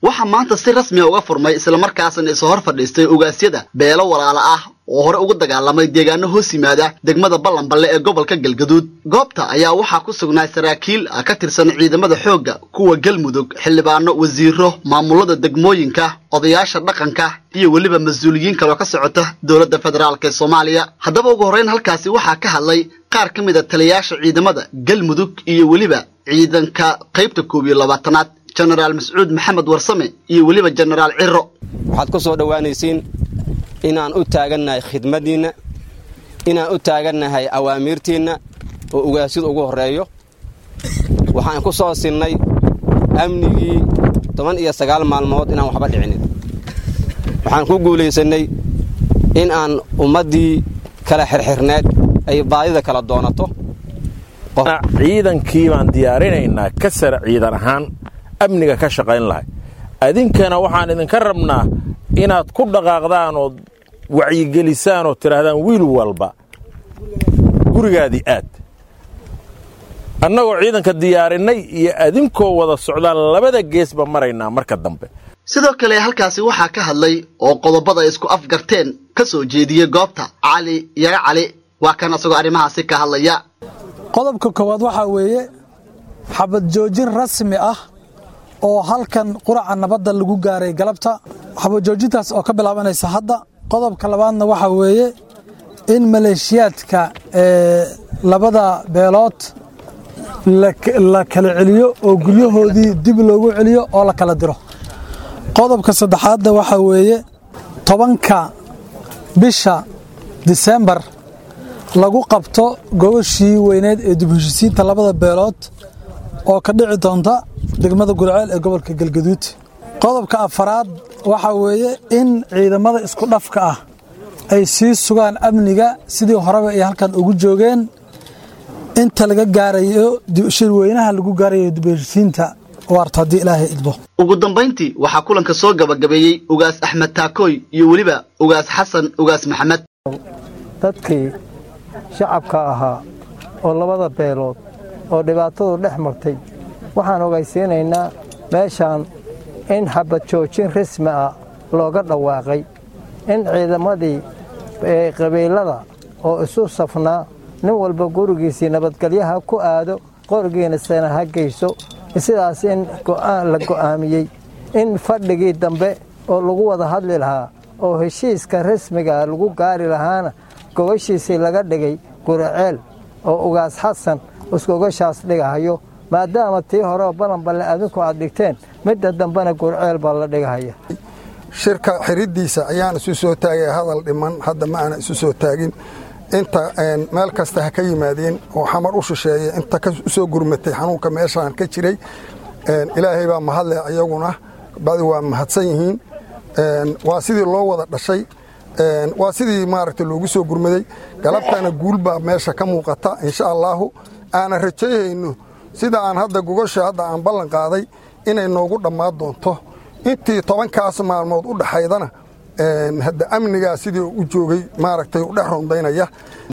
waxaa maanta si rasmiya uga furmay islamarkaasna isu hor fadhiistay ugaasyada beelo walaala ah oo hore ugu dagaalamay deegaano hoos yimaada degmada ballanballe ee gobolka galgaduud goobta ayaa waxaa ku sugnaa saraakiil ka tirsan ciidamada xoogga kuwa galmudug xildhibaano wasiiro maamulada degmooyinka odayaasha dhaqanka iyo weliba mas-uuliyiin kaloo ka socota dowladda federaalk ee soomaaliya haddaba ugu horreyn halkaasi waxaa ka hadlay qaar ka mid a taliyayaasha ciidamada galmudug iyo weliba ciidanka qaybta koob iyo labaatanaad jenaraal mascuud maxamed warsame iyo weliba jenaraal ciro waxaad ku soo dhowaanaysiin inaan u taagannahay khidmaddiinna inaan u taagannahay awaamiirtiinna oo ugaasyadu ugu horreeyo waxaan ku soo sinnay amnigii toban iyo sagaal maalmood inaan waxba dhicinin waxaan ku guulaysannay in aan ummaddii kala xirxirneed ay baadida kala doonato ciidankii baan diyaarinaynaa ka sara ciidan ahaan amniga ka shaqayn lahay adinkana waxaan idinka rabnaa inaad ku dhaqaaqdaan ood wacyigelisaan oo tidhaahdaan wiil walba gurigaadii aad annagoo ciidanka diyaarinnay iyo adinkoo wada socdaan labada geesba maraynaa marka dambe sidoo kale halkaasi waxaa ka hadlay oo qodobada ay isku afgarteen ka soo jeediyey goobta cali yaga cali waa kan asagoo arrimahaasi ka hadlaya qodobka koowaad waxaa weeye xabad joojin rasmi ah oo halkan quraca nabadda lagu gaaray galabta xabad joojintaas oo ka bilaabanaysa hadda qodobka labaadna waxaa weeye in maleeshiyaadka ee labada beelood la kala celiyo oo guryahoodii dib loogu celiyo oo la kala diro qodobka saddexaadna waxaa weeye tobanka bisha disembar lagu qabto gobashii weyneed ee dibheshisiinta labada beelood oo ka dhici doonta degmada gurceel ee gobolka galgaduud qodobka afaraad waxaa weeye in ciidamada isku dhafka ah ay sii sugaan amniga sidii horeba ay halkan ugu joogeen inta laga gaarayo shirweynaha lagu gaarayo dibheshisiinta waarta haddii ilaahay idbo ugu dambayntii waxaa kulanka soo gabagabeeyey ugaas axmed taakooy iyo weliba ugaas xasan ugaas maxamed dadkii shacabka ahaa oo labada beelood oo dhibaatadu dhex martay waxaan ogaysiinaynaa meeshaan in xabad joojin rasmi ah looga dhawaaqay in ciidamadii qabiilada oo isu safnaa nin walba gurigiisii nabadgelyaha ku aado qorigiina sana ha geyso sidaas in la go'aamiyey in fadhigii dambe oo lagu wada hadli lahaa oo heshiiska rasmigaa lagu gaari lahaana gogashiisii laga dhigay guriceel oo ugaas xasan isgogashaas dhigahayo maadaama tii horeo balanballe adinku aad dhigteen midda dambena guriceel baa la dhigahaya shirka xiriddiisa ayaan isu soo taagay hadal dhiman hadda ma aana isu soo taagin inta meel kasta ha ka yimaadeen oo xamar u shisheeya inta u soo gurmatay xanuunka meeshaan ka jiray ilaahay baa mahadle ayaguna badi waa mahadsan yihiin waa sidii loo wada dhashay waa sidii maaragta loogu soo gurmaday galabtana guul baa meesha ka muuqata insha allaahu aanan rajayhayno sida aan hadda gogasha hadda aan ballan qaaday inay noogu dhammaan doonto intii tobankaas maalmood u dhaxaydana hadda amnigaa sidii u joogay maaragtay u dhex rondaynaya